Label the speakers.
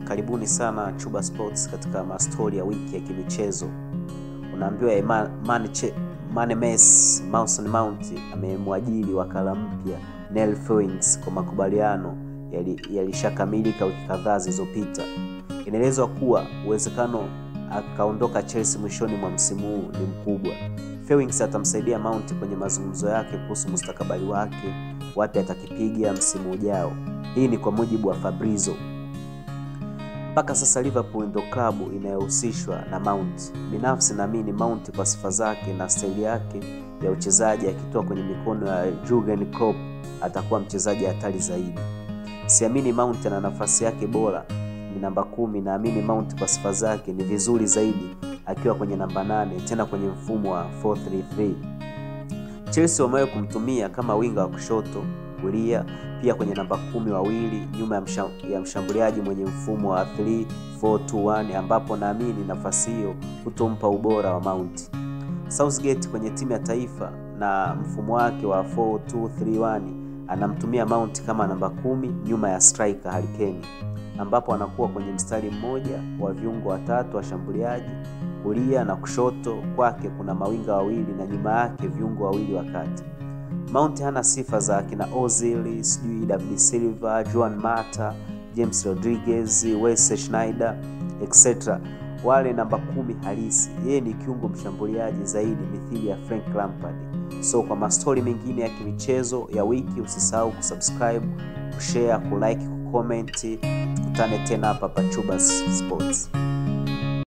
Speaker 1: karibuni sana Chuba Sports katika mastori ya wiki ya kimichezo. Unaambiwa Eman- Mane Che- Mane Messi Mason Mount amemwajiri wakala mpya Neil Fewings kwa makubaliano yali- yalishakamilika wiki kadhaa zilizopita. Inaelezwa kuwa uwezekano akaondoka Chelsea mwishoni mwa msimu huu ni mkubwa. Fewings atamsaidia Mount kwenye mazungumzo yake kuhusu mustakabali wake, wapi atakipiga msimu ujao. Hii ni kwa mujibu wa Fabrizio. Mpaka sasa Liverpool ndio klabu inayohusishwa na Mount. Binafsi naamini Mount kwa sifa zake na staili yake ya uchezaji, akitoa kwenye mikono ya Jurgen Klopp atakuwa mchezaji hatari zaidi. Siamini Mount ana nafasi yake bora ni namba kumi. Naamini Mount kwa sifa zake ni vizuri zaidi akiwa kwenye namba nane, tena kwenye mfumo wa 433. Chelsea wamewahi kumtumia kama winga wa kushoto kulia, pia kwenye namba kumi wawili nyuma ya, msha, ya mshambuliaji mwenye mfumo wa 3421 ambapo naamini nafasi hiyo hutompa ubora wa Mount. Southgate kwenye timu ya taifa na mfumo wake wa 4231 anamtumia Mount kama namba kumi nyuma ya striker Harry Kane, ambapo anakuwa kwenye mstari mmoja wa viungo watatu washambuliaji kulia na kushoto kwake kuna mawinga wawili na nyuma yake viungo wawili wa kati. Mount hana sifa za kina Ozil, sijui David Silva, Juan Mata, James Rodriguez, Wesley Sneijder etc. Wale namba kumi halisi. Yeye ni kiungo mshambuliaji zaidi mithili ya Frank Lampard. So kwa mastori mengine ya kimichezo ya wiki, usisahau kusubscribe, kushare, kulike, kucomment. Tukutane tena hapa pa Chuba Sports.